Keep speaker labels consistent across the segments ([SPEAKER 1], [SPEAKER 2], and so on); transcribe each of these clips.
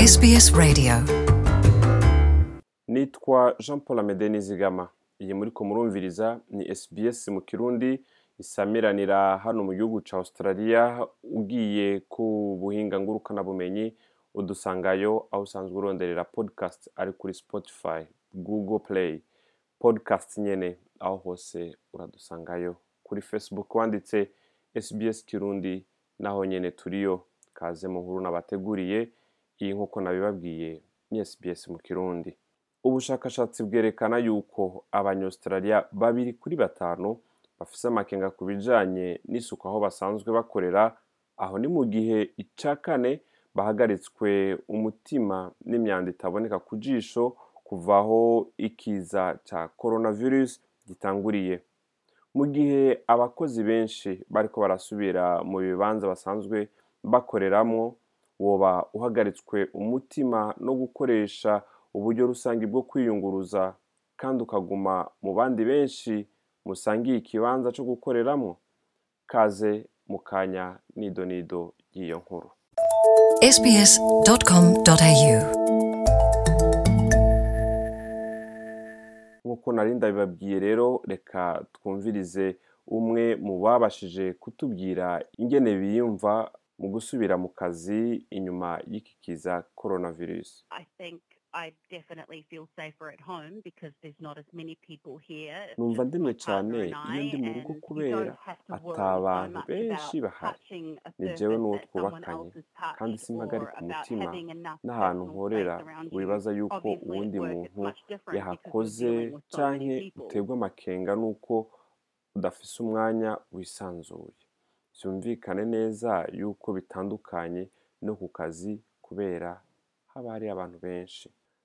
[SPEAKER 1] SBS Radio
[SPEAKER 2] nitwa jean paul amede nizigama iyi muri ko murumviriza ni sbs mu kirundi isamiranira hano mu gihugu ca australia ugiye ku buhinga ngurukanabumenyi udusangayo aho usanzwe uronderera podcast ari kuri spotify google play podcast nyene aho hose uradusangayo kuri facebook wanditse sbs kirundi naho nyene turiyo kaze mu nkuru nabateguriye iyi nk'uko nabibabwiye ni sbs mu kirundi ubushakashatsi bwerekana yuko abanyaustralia babiri kuri batanu bafise amakenga ku bijanye n'isuku aho basanzwe bakorera aho ni mu gihe ica kane bahagaritswe umutima n'imyanda itaboneka ku jisho kuvaho ikiza ca coronavirus gitanguriye mu gihe abakozi benshi bariko barasubira mu bibanza basanzwe bakoreramwo woba uhagaritswe umutima no gukoresha uburyo rusange bwo kwiyunguruza kandi ukaguma mu bandi benshi musangiye ikibanza co gukoreramwo kaze mu kanya nido nido y'iyo nkuru
[SPEAKER 1] sbs.com.au
[SPEAKER 2] nk'uko nari ndabibabwiye rero reka twumvirize umwe mu babashije kutubwira ingene biyumva mu gusubira mu kazi inyuma y'iki kiza coronavirus
[SPEAKER 3] I think I definitely feel safer at home because there's not as many people here. It's
[SPEAKER 2] numva
[SPEAKER 3] just
[SPEAKER 2] ndemye
[SPEAKER 3] my partner
[SPEAKER 2] cane
[SPEAKER 3] and
[SPEAKER 2] iyo
[SPEAKER 3] I,
[SPEAKER 2] ndi mu rugo
[SPEAKER 3] and you
[SPEAKER 2] kubera
[SPEAKER 3] don't have to
[SPEAKER 2] ata
[SPEAKER 3] worry so
[SPEAKER 2] abantu
[SPEAKER 3] much
[SPEAKER 2] benshi
[SPEAKER 3] about
[SPEAKER 2] bahari
[SPEAKER 3] touching a
[SPEAKER 2] ni jewe
[SPEAKER 3] surface
[SPEAKER 2] n'uwo
[SPEAKER 3] that someone
[SPEAKER 2] twubakanye
[SPEAKER 3] else has
[SPEAKER 2] kandi
[SPEAKER 3] touched
[SPEAKER 2] simpagarika
[SPEAKER 3] or about
[SPEAKER 2] umutima
[SPEAKER 3] having enough
[SPEAKER 2] n'ahantu
[SPEAKER 3] personal
[SPEAKER 2] nkorera
[SPEAKER 3] space around you.
[SPEAKER 2] wibaza yuko
[SPEAKER 3] Obviously, at
[SPEAKER 2] uwundi
[SPEAKER 3] work, it's
[SPEAKER 2] muntu
[SPEAKER 3] much different because
[SPEAKER 2] yahakoze
[SPEAKER 3] you're dealing with so many
[SPEAKER 2] canke
[SPEAKER 3] people.
[SPEAKER 2] uterwa amakenga n'uko udafise umwanya wisanzuye vyumvikane neza yuko bitandukanye no ku kazi kubera haba hari abantu benshi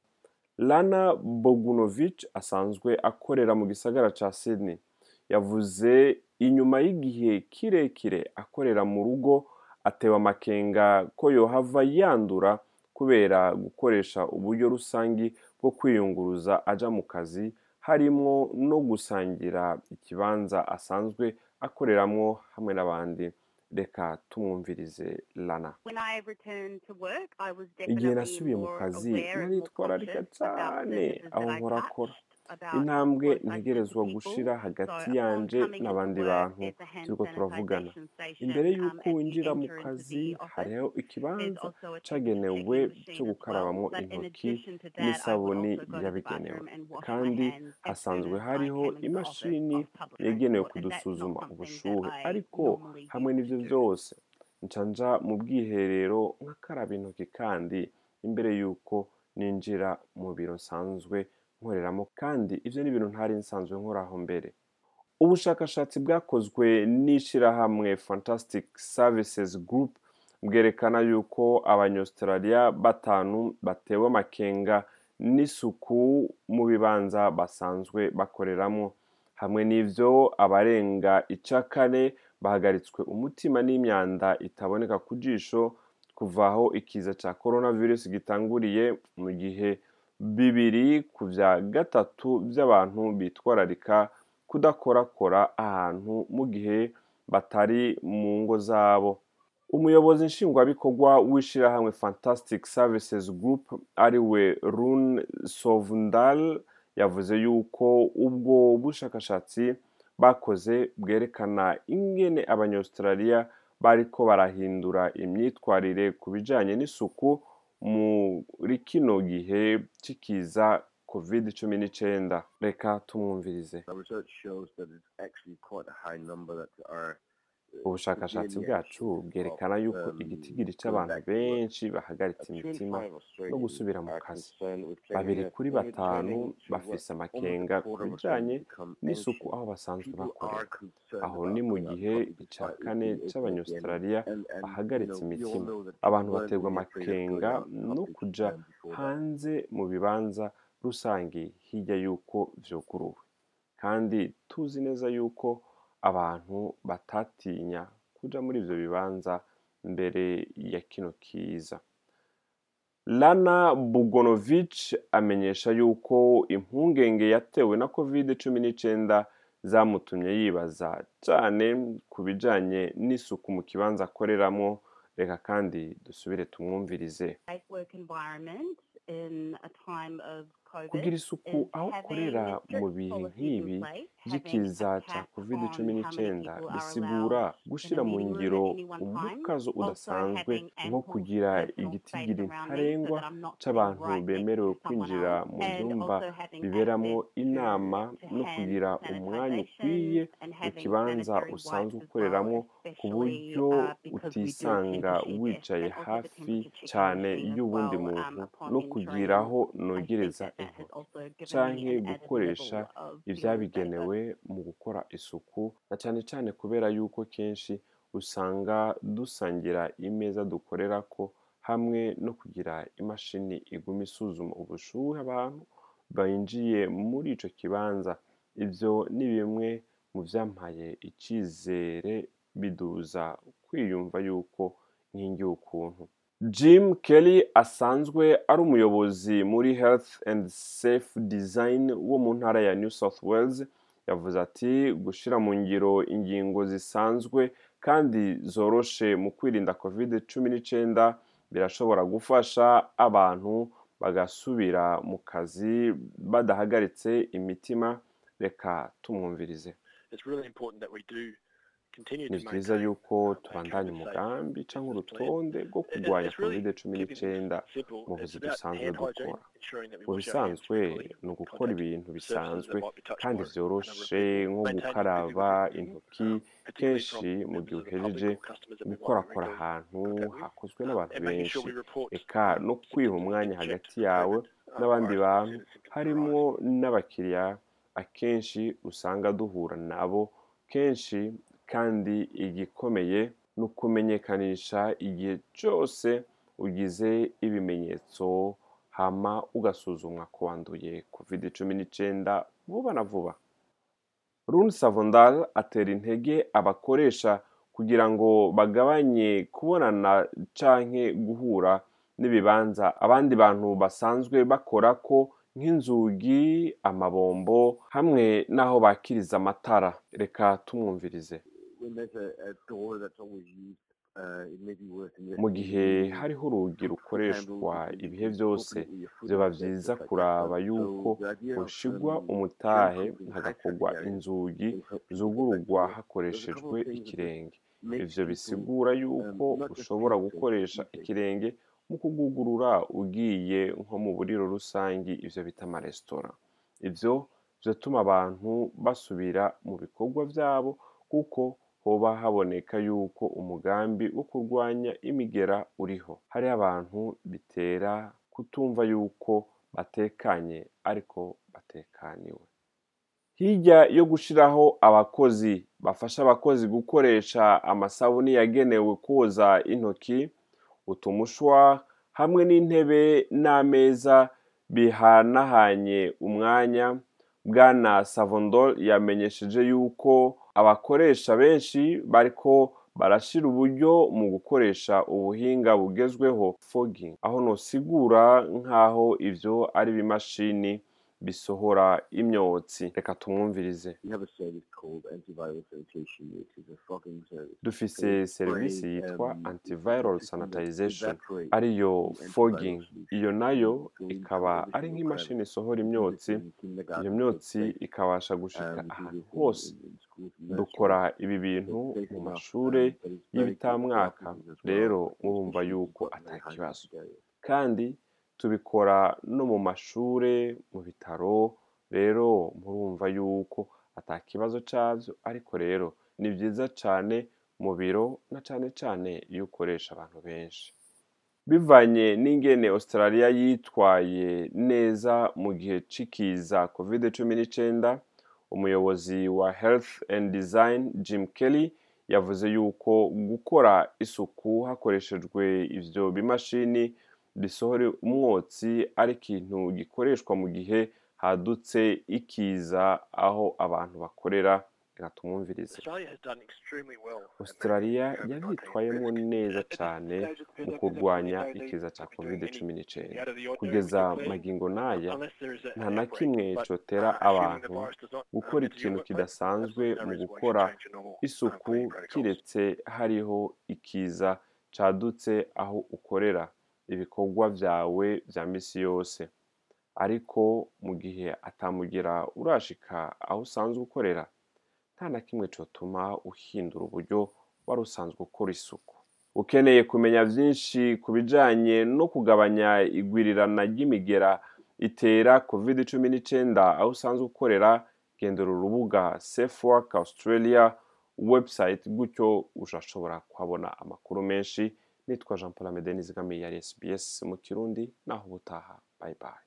[SPEAKER 2] lana bogunovich asanzwe akorera mu gisagara ca sydney yavuze inyuma y'igihe kirekire akorera mu rugo atewe amakenga ko yohava yandura kubera gukoresha uburyo rusangi bwo kwiyunguruza aja mu kazi harimwo no gusangira ikibanza asanzwe akoreramwo hamwe n'abandi reka tumwumvirize lana
[SPEAKER 3] When I returned to work, I was
[SPEAKER 2] igihe
[SPEAKER 3] definitely
[SPEAKER 2] nasubiye mu
[SPEAKER 3] more
[SPEAKER 2] kazi
[SPEAKER 3] aware and more
[SPEAKER 2] naritwararika
[SPEAKER 3] conscious about
[SPEAKER 2] cane
[SPEAKER 3] surfaces
[SPEAKER 2] aho
[SPEAKER 3] that I
[SPEAKER 2] nkora
[SPEAKER 3] touched,
[SPEAKER 2] akora
[SPEAKER 3] about
[SPEAKER 2] intambwe
[SPEAKER 3] what I said to
[SPEAKER 2] ntegerezwa
[SPEAKER 3] people.
[SPEAKER 2] gushira hagati
[SPEAKER 3] So upon
[SPEAKER 2] yanje
[SPEAKER 3] coming into
[SPEAKER 2] n'abandi
[SPEAKER 3] work,
[SPEAKER 2] bantu
[SPEAKER 3] there's a hand
[SPEAKER 2] turiko turavugana
[SPEAKER 3] sanitisation station,
[SPEAKER 2] imbere
[SPEAKER 3] um,
[SPEAKER 2] y'uko
[SPEAKER 3] as you
[SPEAKER 2] winjira mu
[SPEAKER 3] enter into
[SPEAKER 2] kazi
[SPEAKER 3] the office.
[SPEAKER 2] hariho
[SPEAKER 3] There's
[SPEAKER 2] ikibanza
[SPEAKER 3] also a
[SPEAKER 2] cagenewe
[SPEAKER 3] temperature checking
[SPEAKER 2] co
[SPEAKER 3] machine as
[SPEAKER 2] gukarabamwo
[SPEAKER 3] well. But in
[SPEAKER 2] intoki
[SPEAKER 3] addition to that, I would
[SPEAKER 2] n'isabuni
[SPEAKER 3] also go to the
[SPEAKER 2] yabigenewe
[SPEAKER 3] bathroom and wash my
[SPEAKER 2] kandi
[SPEAKER 3] hands as
[SPEAKER 2] hasanzwe
[SPEAKER 3] soon as I
[SPEAKER 2] hariho
[SPEAKER 3] came into the office
[SPEAKER 2] imashini
[SPEAKER 3] of public
[SPEAKER 2] yagenewe
[SPEAKER 3] transport, and that's not
[SPEAKER 2] kudusuzuma
[SPEAKER 3] something
[SPEAKER 2] ubushuhe
[SPEAKER 3] that I
[SPEAKER 2] ariko
[SPEAKER 3] normally
[SPEAKER 2] hamwe
[SPEAKER 3] used
[SPEAKER 2] n'ivyo
[SPEAKER 3] to do.
[SPEAKER 2] vyose nca nja mu bwiherero nkakaraba intoki kandi imbere y'uko ninjira mu biro nsanzwe nkoreramo kandi ivyo ni ibintu ntari nsanzwe nkoraho mbere ubushakashatsi bwakozwe n'ishirahamwe fantastic services group bwerekana yuko abanyaustralia batanu batewe amakenga n'isuku mu bibanza basanzwe bakoreramwo hamwe n'ivyo abarenga ica kane bahagaritswe umutima n'imyanda itaboneka ku jisho kuva aho ikiza ca coronavirus gitanguriye mu gihe bibiri ku vya gatatu vy'abantu bitwararika kudakorakora ahantu mu gihe batari mu ngo zabo umuyobozi nshingwabikorwa w'ishirahamwe fantastic services group ariwe run sovndal yavuze yuko ubwo bushakashatsi bakoze bwerekana ingene abanyaustralia bariko barahindura imyitwarire ku bijanye n'isuku muri kino gihe c'ikiza covid cumi n'icenda reka tumwumvirize
[SPEAKER 4] Our research shows that it's actually quite a high number that are
[SPEAKER 2] ubushakashatsi bwacu bwerekana yuko igitigiri c'abantu benshi bahagaritse imitima no gusubira mu kazi babiri kuri batanu bafise amakenga ku bijanye n'isuku aho basanzwe bakorera aho ni mu gihe ica kane c'abanyaustralia bahagaritse imitima abantu baterwa amakenga no kuja hanze mu bibanza rusange hirya y'uko vyuguruwe kandi tuzi neza yuko abantu batatinya kuja muri ivyo bibanza mbere ya kino kiza lana bugonovich amenyesha yuko impungenge yatewe na covid cumi n'icenda zamutumye yibaza cane ku bijanye n'isuku mu kibanza akoreramwo reka kandi dusubire tumwumvirize
[SPEAKER 3] work environment in a time of COVID
[SPEAKER 2] kugira isuku
[SPEAKER 3] is
[SPEAKER 2] aho
[SPEAKER 3] having
[SPEAKER 2] ukorera
[SPEAKER 3] strict
[SPEAKER 2] mu bihe
[SPEAKER 3] policies
[SPEAKER 2] nk'ibi
[SPEAKER 3] in place, having
[SPEAKER 2] by'ikiza
[SPEAKER 3] a
[SPEAKER 2] cya
[SPEAKER 3] cap
[SPEAKER 2] covid
[SPEAKER 3] on
[SPEAKER 2] cumi
[SPEAKER 3] how many
[SPEAKER 2] n'icyenda
[SPEAKER 3] people are
[SPEAKER 2] bisigura
[SPEAKER 3] allowed in a
[SPEAKER 2] gushyira mu
[SPEAKER 3] meeting room
[SPEAKER 2] ngiro
[SPEAKER 3] at any one time.
[SPEAKER 2] umukazo
[SPEAKER 3] Also
[SPEAKER 2] udasanzwe
[SPEAKER 3] having
[SPEAKER 2] nko
[SPEAKER 3] ample
[SPEAKER 2] kugira
[SPEAKER 3] personal
[SPEAKER 2] igitigiri
[SPEAKER 3] space around me so
[SPEAKER 2] ntarengwa
[SPEAKER 3] that I'm not sitting
[SPEAKER 2] cy'abantu
[SPEAKER 3] right next
[SPEAKER 2] bemerewe
[SPEAKER 3] to someone
[SPEAKER 2] kwinjira
[SPEAKER 3] else,
[SPEAKER 2] mu
[SPEAKER 3] and
[SPEAKER 2] byumba
[SPEAKER 3] also having
[SPEAKER 2] biberamo
[SPEAKER 3] access to,
[SPEAKER 2] inama
[SPEAKER 3] to
[SPEAKER 2] no
[SPEAKER 3] hand
[SPEAKER 2] kugira umwanya ukwiye
[SPEAKER 3] sanitization and
[SPEAKER 2] mu
[SPEAKER 3] having
[SPEAKER 2] kibanza
[SPEAKER 3] sanitary
[SPEAKER 2] usanzwe
[SPEAKER 3] wipes as
[SPEAKER 2] ukoreramo
[SPEAKER 3] well,
[SPEAKER 2] ku
[SPEAKER 3] especially
[SPEAKER 2] buryo
[SPEAKER 3] uh, because we do
[SPEAKER 2] utisanga
[SPEAKER 3] temperature check
[SPEAKER 2] wicaye
[SPEAKER 3] and also the
[SPEAKER 2] hafi
[SPEAKER 3] temperature checking
[SPEAKER 2] cyane
[SPEAKER 3] machine as
[SPEAKER 2] y'uwundi
[SPEAKER 3] well um,
[SPEAKER 2] muntu
[SPEAKER 3] upon
[SPEAKER 2] no
[SPEAKER 3] entering.
[SPEAKER 2] kugira aho
[SPEAKER 3] I think
[SPEAKER 2] nogereza
[SPEAKER 3] that that has
[SPEAKER 2] intoki
[SPEAKER 3] also given me
[SPEAKER 2] canke
[SPEAKER 3] an added
[SPEAKER 2] gukoresha
[SPEAKER 3] level of feeling safer.
[SPEAKER 2] ibyabigenewe mu gukora isuku na cyane cyane kubera yuko kenshi usanga dusangira imeza dukorerako hamwe no kugira imashini iguma isuzuma ubushuhe abantu binjiye muri ico kibanza ivyo ni bimwe mu vyampaye icizere biduza kwiyumva yuko nkingiye ukuntu Jim Kelly asanzwe ari umuyobozi muri Health and Safe Design wo mu ntara ya New South Wales yavuze ati gushyira mu ngiro ingingo zisanzwe kandi zoroshe mu kwirinda covid cumi n'icyenda birashobora gufasha abantu bagasubira mu kazi badahagaritse imitima reka tumwumvirize
[SPEAKER 1] it's really important that we do continue
[SPEAKER 2] ni
[SPEAKER 1] to
[SPEAKER 2] byiza
[SPEAKER 1] maintain
[SPEAKER 2] yuko
[SPEAKER 1] uh, a
[SPEAKER 2] tubandanya
[SPEAKER 1] COVID safe
[SPEAKER 2] umugambi cyangwa
[SPEAKER 1] business plan.
[SPEAKER 2] urutonde rwo
[SPEAKER 1] It- it-
[SPEAKER 2] kurwanya
[SPEAKER 1] it's really
[SPEAKER 2] covid cumi
[SPEAKER 1] keeping things
[SPEAKER 2] n'icyenda
[SPEAKER 1] simple.
[SPEAKER 2] mu
[SPEAKER 1] It's
[SPEAKER 2] buzi
[SPEAKER 1] about
[SPEAKER 2] dusanzwe
[SPEAKER 1] hand hygiene,
[SPEAKER 2] dukora
[SPEAKER 1] ensuring that we
[SPEAKER 2] mu
[SPEAKER 1] wash our hands
[SPEAKER 2] bisanzwe
[SPEAKER 1] frequently
[SPEAKER 2] ni
[SPEAKER 1] in
[SPEAKER 2] ugukora
[SPEAKER 1] contact
[SPEAKER 2] ibintu
[SPEAKER 1] with surfaces
[SPEAKER 2] bisanzwe
[SPEAKER 1] that might be touched
[SPEAKER 2] kandi
[SPEAKER 1] by a number of
[SPEAKER 2] vyoroshe
[SPEAKER 1] people.
[SPEAKER 2] nko
[SPEAKER 1] Maintaining
[SPEAKER 2] gukaraba
[SPEAKER 1] physical
[SPEAKER 2] intoki
[SPEAKER 1] distancing, uh, particularly
[SPEAKER 2] kenshi
[SPEAKER 1] from
[SPEAKER 2] mu gihe
[SPEAKER 1] members of the public
[SPEAKER 2] uhejeje
[SPEAKER 1] or customers that we might be
[SPEAKER 2] gukorakora
[SPEAKER 1] regularly
[SPEAKER 2] ahantu
[SPEAKER 1] contact with.
[SPEAKER 2] hakozwe n'abantu
[SPEAKER 1] and making
[SPEAKER 2] benshi
[SPEAKER 1] sure we report
[SPEAKER 2] eka no
[SPEAKER 1] um,
[SPEAKER 2] kwiha
[SPEAKER 1] symptoms
[SPEAKER 2] umwanya
[SPEAKER 1] being
[SPEAKER 2] hagati
[SPEAKER 1] checked
[SPEAKER 2] yawe
[SPEAKER 1] for COVID, uh,
[SPEAKER 2] n'abandi
[SPEAKER 1] virus
[SPEAKER 2] bantu
[SPEAKER 1] and symptoms of
[SPEAKER 2] harimo
[SPEAKER 1] virus.
[SPEAKER 2] n'abakiriya akenshi usanga duhura nabo kenshi kandi igikomeye ni ukumenyekanisha igihe cyose ugize ibimenyetso hama ugasuzumwa ko wanduye covid cumi n'icyenda vuba na vuba Rune Savondal atera intege abakoresha kugira ngo bagabanye kubonana canke guhura n'ibibanza abandi bantu basanzwe bakora ko nk'inzugi amabombo hamwe n'aho bakiriza amatara reka tumwumvirize
[SPEAKER 4] When there's a, a door that's always used, uh, it may be worth
[SPEAKER 2] mu gihe
[SPEAKER 4] investigating
[SPEAKER 2] hariho urugi rukoreshwa
[SPEAKER 4] handles that you
[SPEAKER 2] ibihe
[SPEAKER 4] can
[SPEAKER 2] byose
[SPEAKER 4] open it with your foot
[SPEAKER 2] vyoba
[SPEAKER 4] and stuff
[SPEAKER 2] vyiza
[SPEAKER 4] like that.
[SPEAKER 2] kuraba
[SPEAKER 4] So
[SPEAKER 2] yuko
[SPEAKER 4] the idea of,
[SPEAKER 2] hoshigwa
[SPEAKER 4] um,
[SPEAKER 2] umutahe
[SPEAKER 4] germ-proofing
[SPEAKER 2] hagakorwa
[SPEAKER 4] high-traffic areas
[SPEAKER 2] inzugi
[SPEAKER 4] will help people get back to
[SPEAKER 2] zugururwa
[SPEAKER 4] work. There's a couple
[SPEAKER 2] hakoreshejwe
[SPEAKER 4] of things that
[SPEAKER 2] ikirenge
[SPEAKER 4] make
[SPEAKER 2] ivyo
[SPEAKER 4] people
[SPEAKER 2] bisigura yuko
[SPEAKER 4] um, not just
[SPEAKER 2] ushobora
[SPEAKER 4] feel safe,
[SPEAKER 2] gukoresha
[SPEAKER 4] be safe.
[SPEAKER 2] ikirenge mu kugugurura ugiye nko mu buriro rusangi ivyo bita amaresitora ivyo vyotuma abantu basubira mu bikorwa vyabo kuko hoba haboneka yuko umugambi wo kurwanya imigera uriho hariho abantu bitera kutumva yuko batekanye ariko batekaniwe hirya yo gushiraho abakozi bafasha abakozi gukoresha amasabuni yagenewe koza intoki utumushwa hamwe n'intebe n'ameza bihanahanye umwanya bwana savondol yamenyesheje yuko abakoresha benshi bariko barashira uburyo mu gukoresha ubuhinga bugezweho fogging aho nosigura nk'aho ivyo ari ibimashini bisohora imyotsi reka tumwumvirize
[SPEAKER 4] We have a service called antiviral sanitation, which is a fogging service.
[SPEAKER 2] dufise serivisi yitwa antiviral sanitization ariyo fogging iyo nayo ikaba ari nk'imashini isohora imyotsi iyo myotsi ikabasha gushika ahantu hose dukora ibi bintu mu mashure y'ibitamwaka rero murumva yuko ata kibazo kandi tubikora no mu mashure mu bitaro rero murumva yuko ata kibazo cyabyo ariko rero ni byiza cyane mu biro na cyane cyane iyo ukoresha abantu benshi bivanye n'ingene australia yitwaye neza mu gihe c'ikiza covid cumi n'icyenda umuyobozi wa health and design jim kelly yavuze yuko gukora isuku hakoreshejwe ivyo bimashini bisohora umwotsi ari ikintu gikoreshwa mu gihe hadutse ikiza aho abantu bakorera reka tumwumvirize
[SPEAKER 1] Australia has done extremely well at
[SPEAKER 2] australia
[SPEAKER 1] managing COVID-19
[SPEAKER 2] yabyitwayemo
[SPEAKER 1] risk.
[SPEAKER 2] neza
[SPEAKER 1] At this
[SPEAKER 2] cyane
[SPEAKER 1] stage of the
[SPEAKER 2] mu
[SPEAKER 1] pandemic,
[SPEAKER 2] kurwanya
[SPEAKER 1] there's no
[SPEAKER 2] ikiza
[SPEAKER 1] need
[SPEAKER 2] cya
[SPEAKER 1] to be doing
[SPEAKER 2] covid
[SPEAKER 1] any
[SPEAKER 2] cumi n'icyenda
[SPEAKER 1] out of the ordinary
[SPEAKER 2] kugeza
[SPEAKER 1] declaring,
[SPEAKER 2] magingo n'aya
[SPEAKER 1] unless there is a-
[SPEAKER 2] nta
[SPEAKER 1] an
[SPEAKER 2] na
[SPEAKER 1] outbreak.
[SPEAKER 2] kimwe
[SPEAKER 1] But,
[SPEAKER 2] cotera
[SPEAKER 1] uh, assuming the
[SPEAKER 2] abantu
[SPEAKER 1] virus does not, um,
[SPEAKER 2] gukora
[SPEAKER 1] enter your
[SPEAKER 2] ikintu
[SPEAKER 1] workplace,
[SPEAKER 2] kidasanzwe
[SPEAKER 1] there's no
[SPEAKER 2] mu
[SPEAKER 1] reason why you
[SPEAKER 2] gukora
[SPEAKER 1] should change your normal, um,
[SPEAKER 2] isuku
[SPEAKER 1] cleaning protocols.
[SPEAKER 2] kiretse hariho ikiza cadutse aho ukorera ibikorwa vyawe vya misi yose ariko mu gihe atamugira urashika aho usanzwe ukorera nta na kimwe cotuma uhindura uburyo wari usanzwe ukora isuku ukeneye kumenya vyinshi ku bijanye no kugabanya igwirirana ry'imigera itera covid cumi n'icenda aho usanzwe ukorera gendera urubuga safe work australia website gutyo urashobora kuhabona amakuru menshi nitwa jean paul amede nizigamiye yari sbs mu kirundi naho ubutaha bye bye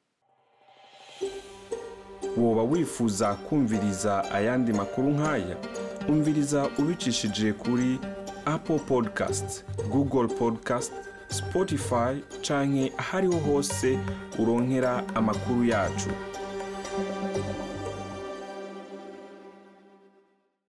[SPEAKER 5] woba wifuza kumviriza ayandi makuru nk'aya umviriza ubicishije kuri apple podcast google podcast spotify canke ahariho hose uronkera amakuru yacu